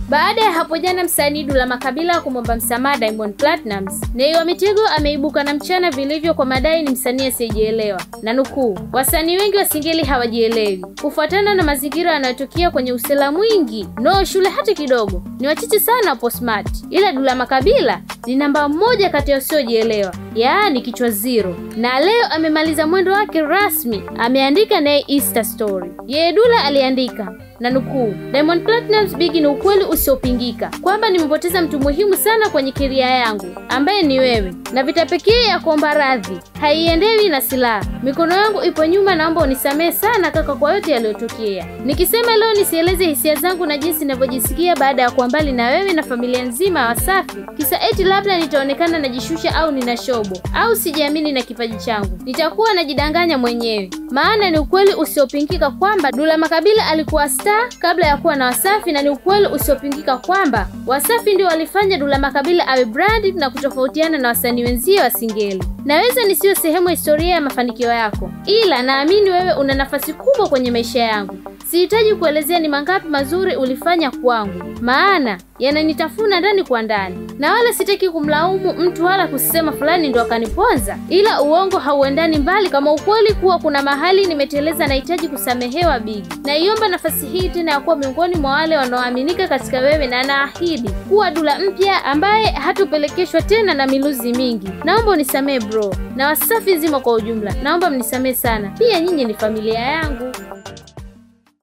Baada ya hapo jana msanii Dula Makabila kumwomba msamaha Diamond Platnumz, Nay wa Mitego ameibuka na mchana vilivyo kwa madai ni msanii asiyejielewa, na nukuu, wasanii wengi wa Singeli hawajielewi kufuatana na mazingira yanayotokea kwenye usela mwingi, no shule hata kidogo, ni wachache sana wapo smart, ila Dula Makabila ni namba moja kati ya wasiojielewa, yaani kichwa zero, na leo amemaliza mwendo wake rasmi, ameandika naye Insta story. Yeye Dula aliandika na nukuu, Diamond Platnumz Big, ni ukweli usiopingika kwamba nimepoteza mtu muhimu sana kwenye keria yangu ambaye ni wewe, na vita pekee ya kuomba radhi haiendewi na silaha. Mikono yangu ipo nyuma, naomba unisamehe sana kaka kwa yote yaliyotokea. Nikisema leo nisieleze hisia zangu na jinsi ninavyojisikia baada ya kuwa mbali na wewe na familia nzima ya Wasafi, kisa eti labda nitaonekana najishusha au nina shobo au sijiamini na kipaji changu, nitakuwa najidanganya mwenyewe, maana ni ukweli usiopingika kwamba Dula Makabila alikuwa star kabla ya kuwa na Wasafi, na ni ukweli usiopingika kwamba Wasafi ndio walifanya Dula Makabila awe brand na kutofautiana na wasanii wenzie wa Singeli. Naweza nisiyo sehemu ya historia ya mafanikio yako, ila naamini wewe una nafasi kubwa kwenye maisha yangu. Sihitaji kuelezea ni mangapi mazuri ulifanya kwangu, maana yananitafuna ndani kwa ndani, na wala sitaki kumlaumu mtu wala kusema fulani ndo akaniponza, ila uongo hauendani mbali kama ukweli kuwa kuna mahali nimeteleza. Nahitaji kusamehewa Big. Naiomba nafasi hii tena ya kuwa miongoni mwa wale wanaoaminika katika wewe, na naahidi kuwa Dula mpya ambaye hatupelekeshwa tena na miluzi mingi. Naomba unisamehe bro, na Wasafi zima kwa ujumla, naomba mnisamehe sana. Pia nyinyi ni familia yangu.